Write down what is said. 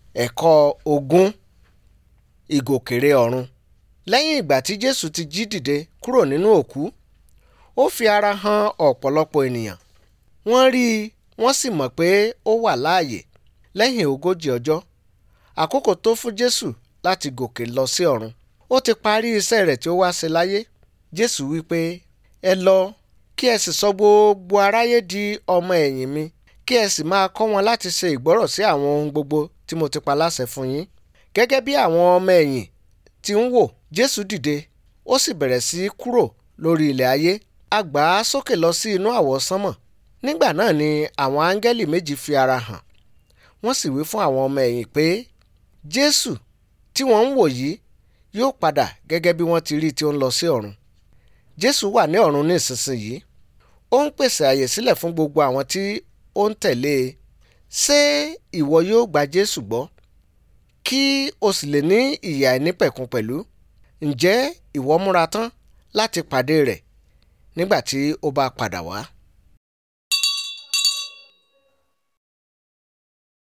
ẹ̀kọ́ ogún ìgòkèrè ọ̀run lẹ́yìn ìgbà tí jésù ti jí dìde kúrò nínú òkú ó fi ara hàn ọ̀pọ̀lọpọ̀ ènìyàn wọ́n rí i wọ́n sì mọ̀ pé ó wà láàyè lẹ́yìn ogójì ọjọ́ àkókò tó fún jésù láti gòkè lọ sí ọ̀run ó ti parí iṣẹ́ rẹ̀ tí ó wá ṣe láyé jésù wípé ẹ lọ kí ẹ sì sọ gbogbo aráyé di ọmọ ẹ̀yìn mi kí ẹ sì máa kọ́ wọn láti ṣe ìgbọ́rọ̀ sí àwọn ohun gbogbo tí mo ti pa láṣẹ fún yín gẹ́gẹ́ bí àwọn ọmọ ẹ̀yìn ti ń wò jésù dìde ó sì bẹ̀rẹ̀ sí í kúrò lórí ilẹ̀ ayé a gbà á sókè lọ sí inú àwọsánmọ̀ nígbà náà ni àwọn áńgẹ́lì méjì fi ara hàn wọ́n sì wí fún àwọn ọmọ ẹ̀yìn pé jésù tí wọ́n ń wò yìí yóò padà gẹ́gẹ́ bí wọ́n ti rí tí ó ń lọ sí ọ̀run jésù wà ní ọ̀run ní ìsinsìnyí ó ń pèsè àyè sílẹ̀ fún gbogbo àwọn tí ó ń tẹ̀lé e ṣé ìwọ yóò gba jésù gbọ́ kí o sì lè ní ìyè àìnípẹ̀kun pẹ̀lú ǹjẹ́ ìwọ múra tán láti pàdé rẹ̀ nígbà tí ó bá padà wá.